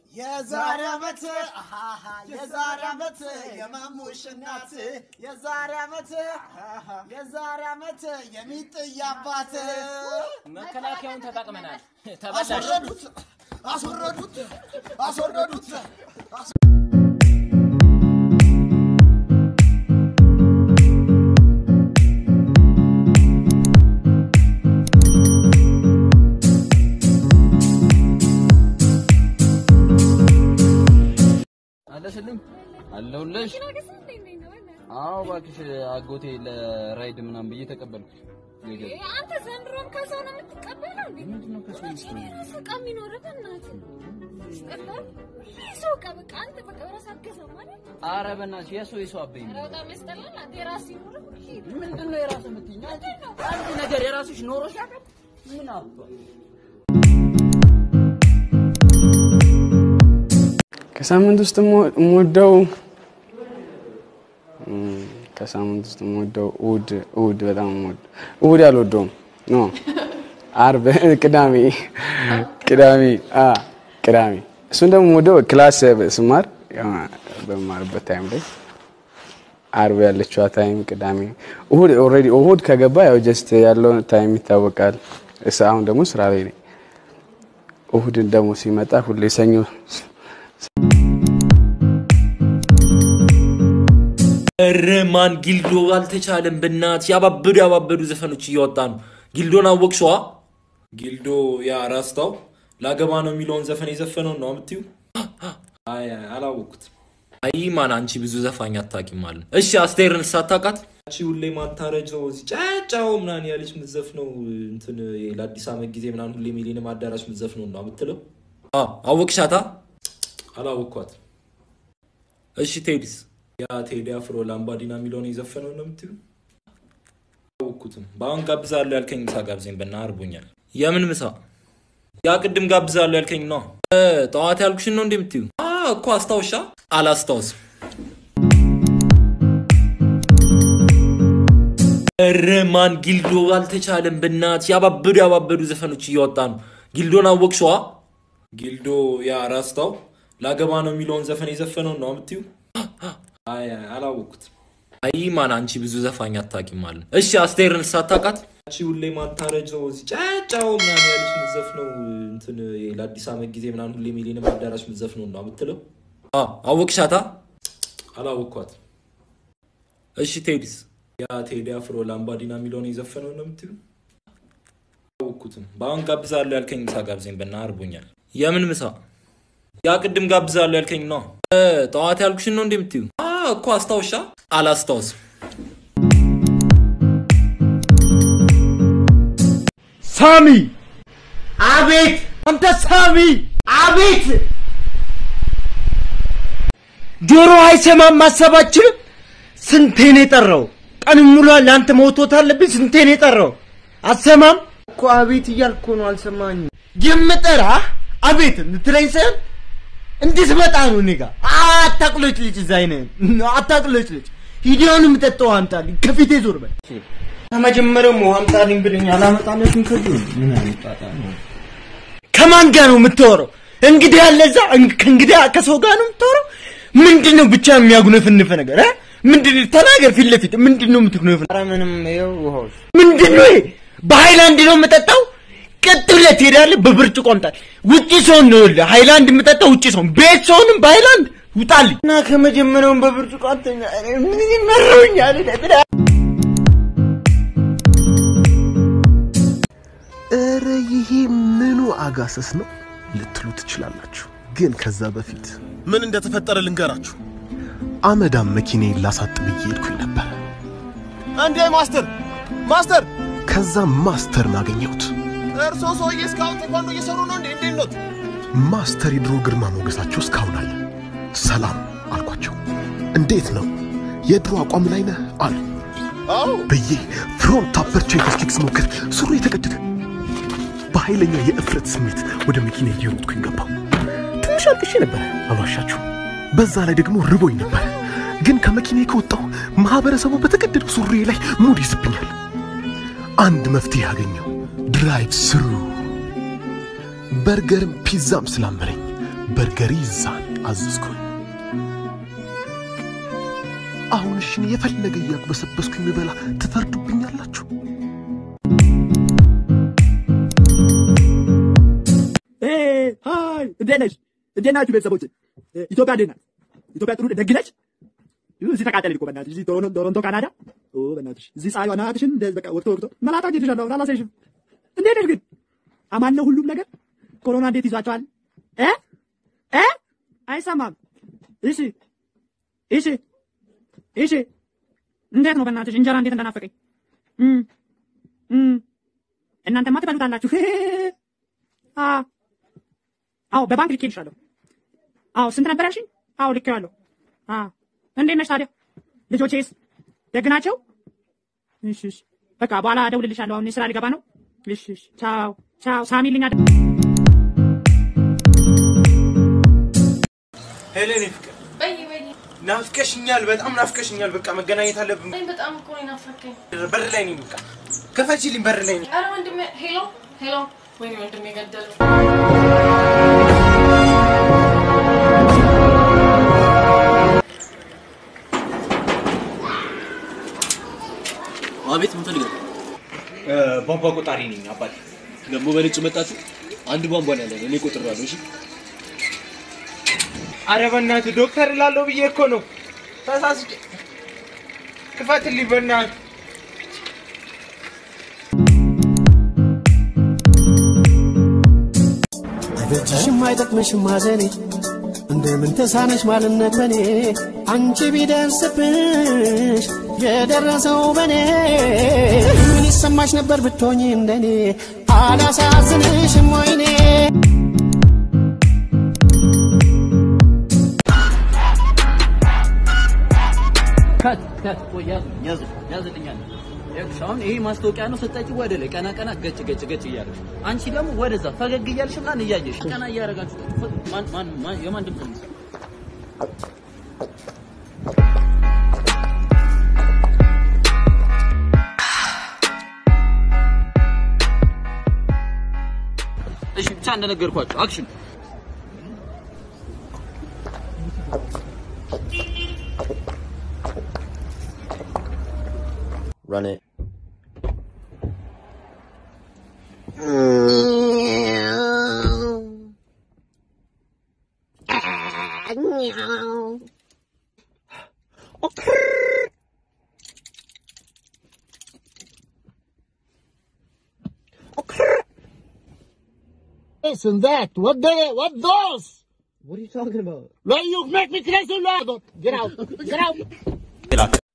የዛሬ ዓመት አሃሃ፣ የዛሬ ዓመት የማሙሽ እናት የዛሬ ዓመት አሃሃ፣ የዛሬ ዓመት የሚጥይ አባት መከላከያውን ተጠቅመናል። ተበላሽ። አስወረዱት አስወረዱት አስወረዱት። አለሽልኝ አለሁልሽ። አዎ እባክሽ አጎቴ ለራይድ ምናምን ብዬ ተቀበልኩሽ። አንተ ዘንድሮም ከሰው ነው የምትቀበለው እንዴ? ምንድነው ከሰው መቼ ነው የራስህ ዕቃ የሚኖርህ? በእናትህ ያስጠላል። ይህ ሰው ዕቃ በቃ አንተ በቃ በራስህ አትገዛም ማለት ነው። ኧረ በእናትሽ የሰው የሰው አበይኝ። ኧረ በጣም ያስጠላል። አንተ የራስህ ይኖርህ ሁሌ ምንድነው የራስህ የምትይኝ? አንቺ አንድ ነገር የራስሽ ኖሮሽ ያውቃል? ምን አባ ከሳምንት ውስጥ የምወ- የምወደው እም፣ ከሳምንት ውስጥ የምወደው እሑድ እሑድ በጣም የምወደው እሑድ አልወደውም ኖ አርብ ቅዳሜ ቅዳሜ አ ቅዳሜ እሱን ደግሞ የምወደው ክላስ ስማር ያው በማርበት ታይም ላይ አርብ ያለችዋ ታይም ቅዳሜ እሑድ ኦልሬዲ እሑድ ከገባ ያው ጀስት ያለው ታይም ይታወቃል። እስ- አሁን ደግሞ ስራ ላይ ነኝ። እሑድን ደግሞ ሲመጣ ሁሌ ሰኞ ኧረ ማን ጊልዶ አልተቻለም። በእናት ያባበዱ ያባበዱ ዘፈኖች እያወጣ ነው። ጊልዶን አወቅሽዋ? ጊልዶ ያ ራስታው ላገባ ነው የሚለውን ዘፈን የዘፈነው ነው የምትዩ? አይ አይ፣ አላወቅኩትም። አይ ማን አንቺ ብዙ ዘፋኝ አታውቂም ማለት ነው። እሺ አስቴርን ሳታውቃት አንቺ ሁሌ ማታረጀው እዚህ ጫጫው ምናምን ያለች የምትዘፍነው እንትን ለአዲስ ዓመት ጊዜ ምናምን ሁሌ ሚሊኒየም አዳራሽ የምትዘፍነው ነው የምትለው? አዎ፣ አወቅሻታ? አላወቅኳት። እሺ ቴዲስ ያ ቴዲ አፍሮ ላምባዲና የሚለውን የዘፈነው ነው የምትዩ? አላወቅኩትም። በአሁን ጋብዛለሁ ያልከኝ ምሳ ጋብዘኝ በና አርቦኛል። የምን ምሳ? ያ ቅድም ጋብዛለሁ ያልከኝ ነው። እ፣ ጠዋት ያልኩሽን ነው እንዴ የምትዩ? አ፣ እኮ አስታውሻ። አላስታውስም። ኧረ ማን ጊልዶ አልተቻለም። በእናት ያባበዱ ያባበዱ ዘፈኖች እያወጣ ነው። ጊልዶን አወቅሽዋ? ጊልዶ ያ ራስታው ላገባ ነው የሚለውን ዘፈን የዘፈነው ነው የምትዩ? አይ አይ፣ አላወቅኩትም። አይ ማን አንቺ ብዙ ዘፋኝ አታውቂም ማለት ነው። እሺ አስቴርን ሳታውቃት አንቺ ሁሌ ማታረጀው እዚህ ጫጫው ምናምን ያለች የምትዘፍነው እንትን ለአዲስ ዓመት ጊዜ ምናምን ሁሌ ሚሊኒየም አዳራሽ የምትዘፍነው ነው የምትለው? አዎ፣ አወቅሻታ? አላወቅኳት። እሺ ቴዲስ ያ ቴዲ አፍሮ ላምባዲና የሚለውን የዘፈነው ነው የምትዩ? አላወቅኩትም። በአሁን ጋብዛለሁ ያልከኝ ምሳ ጋብዘኝ በና አርቦኛል። የምን ምሳ? ያ ቅድም ጋብዛለሁ ያልከኝ ነው። እ፣ ጠዋት ያልኩሽን ነው እንዴ የምትዩ? አ፣ እኮ አስታውሻ። አላስታውስም። ሳሚ አቤት! አንተ ሳሚ አቤት! ጆሮ አይሰማም ማሰባችንም ስንቴን የጠራው ቀን ሙሉ ለአንተ መውቶት አለብኝ። ስንቴን የጠራው አሰማም እኮ አቤት እያልኩ ነው። አልሰማኝ የምጠራ አቤት እንትለኝ ሳይሆን እንድትመጣ ነው እኔ ጋር አታቅሎች ልጅ እዛ አይነህን አታቅሎች ልጅ ሂዲዮን የምጠጣው አምጣልኝ ከፊቴ ዞር በል ከመጀመሪያው ውሃ አምጣልኝ ብለኝ አላመጣለትም ከዚህ ምን አመጣጣ ነው ከማን ጋር ነው የምታወራው እንግዲህ ያለ እዛ እን- ከእንግዲህ ከሰው ጋር ነው የምታወራው ምንድን ነው ብቻ የሚያጉነፍንፍ ነገር እ? ምንድን ተናገር ፊት ለፊት ምንድን ነው የምትጉነፍን ኧረ ምንም ይኸው ውሃው ምንድን ነው ይሄ በሃይላንድ ነው የምጠጣው ቀጥ ብለህ ትሄዳለህ በብርጭቆ አምጣል ውጪ ሰውን ነው ይኸውልህ ሃይላንድ የምጠጣው ውጪ ሰውን ቤት ሰውንም በሃይላንድ ውጣልኝ እና ከመጀመሪያውን በብርጭቆ አንተኛ እኔ ምን ይመረውኛል ብላ እረ ይሄ ምኑ አጋሰስ ነው ልትሉ ትችላላችሁ። ግን ከዛ በፊት ምን እንደተፈጠረ ልንገራችሁ። አመዳም መኪናዬን ላሳጥ ብዬ ሄድኩኝ ነበር። አንዴ ማስተር ማስተር፣ ከዛ ማስተርን አገኘሁት። እርሶ ሰውዬ እስካሁን ቴኳንዶ እየሰሩ ነው እንዴ? እንዴት ኖት? ማስተር የድሮ ግርማ ሞገሳቸው እስካሁን አለ። ሰላም አልኳቸው። እንዴት ነው የድሮ አቋም ላይ ነህ አሉ አዎ ብዬ ፍሮንት አፐርቸር ቴክኒክ ስሞክር ሱሪ የተቀደደ በኃይለኛ የእፍረት ስሜት ወደ መኪና እየሮጥኩኝ ገባሁ። ትንሽ አልቅሼ ነበረ አልዋሻችሁ። በዛ ላይ ደግሞ ርቦኝ ነበረ። ግን ከመኪና ከወጣሁ ማህበረሰቡ በተቀደደው ሱሪ ላይ ሙድ ይስብኛል። አንድ መፍትሄ አገኘው። ድራይቭ ስሩ በርገርም ፒዛም ስላመረኝ በርገሪዛን አዘዝኩኝ። አሁን እሽን የፈለገ እያግበሰበስኩኝ የሚበላ ትፈርዱብኛላችሁ? ሀይ እንዴት ነሽ? እንዴት ናችሁ ቤተሰቦች? ኢትዮጵያ እንዴት ናት? ኢትዮጵያ ጥሩ ደግ ነች? እዚህ ተቃጠለች እኮ በእናትሽ እዚህ ቶሮንቶ ቶሮንቶ ካናዳ። ኦ በእናትሽ እዚህ ፀሐዩ አናትሽን እንደዚህ በቃ ወቅቶ ወቅቶ መላጣ ጌትሻለሁ አላሳይሽም። እንዴት ነሽ ግን? አማን ነው ሁሉም ነገር? ኮሮና እንዴት ይዟቸዋል? እ እ አይሰማም። እሺ እሺ እሺ እንዴት ነው በእናትሽ እንጀራ እንዴት እንደናፈቀኝ እም እም እናንተማ ትበሉታላችሁ። አ አዎ በባንክ ልኬልሻለሁ። አዎ ስንት ነበር ያልሽኝ? አዎ ልኬዋለሁ። አ እንዴት ነሽ ታዲያ? ልጆቼስ ደግ ናቸው? እሺ እሺ በቃ በኋላ እደውልልሻለሁ። አሁን ስራ ልገባ ነው። እሺ እሺ ቻው ቻው። ሳሚልኝ አደ ሄሌን ፍቅር በይ በይ ናፍቀሽኛል፣ በጣም ናፍቀሽኛል። በቃ መገናኘት አለብን። በይ በጣም እኮ ነው የናፈቀኝ። በር ላይ ነኝ። በቃ ክፈችልኝ፣ በር ላይ ነኝ። ኧረ ወንድሜ ሄሎ ሄሎ ወይኔ ወንድሜ ገደሉ። አቤት ምን ፈልገህ? ቧንቧ ቆጣሪ ነኝ አባቴ። ደግሞ በነጭ መጣችሁ? አንድ ቧንቧ ነው ያለን፣ እኔ ቆጥሬዋለሁ። እሺ አረ በእናትህ ዶክተር እላለሁ ብዬ እኮ ነው ተሳስቼ። ክፈትልኝ በእናትህ። አይበጅሽም አይጠቅምሽም ማዘኔ እንደምን ተሳነሽ ማልነት በኔ አንቺ ቢደርስብሽ የደረሰው በኔ ምን ይሰማሽ ነበር ብትሆኚ እንደኔ አላሳዝንሽም ወይኔ ከት ከት ቆይ ያዝ ያዝ ያዝልኛል። ይኸውልሽ አሁን ይሄ ማስታወቂያ ነው። ስጠጪ ወደ ላይ ቀና ቀና ገጭ ገጭ ገጭ እያለሽ አንቺ ደግሞ ወደዛ ፈገግ እያልሽ ምናምን እያየሽ ቀና እያደረጋችሁ ማን ማን ማን የማን ድምፅ ነው? እሺ ብቻ እንደነገርኳችሁ አክሽን Run it. This and that. What they, what those? What are you talking about? Well, you make me crazy, Lord. Get out. Get out.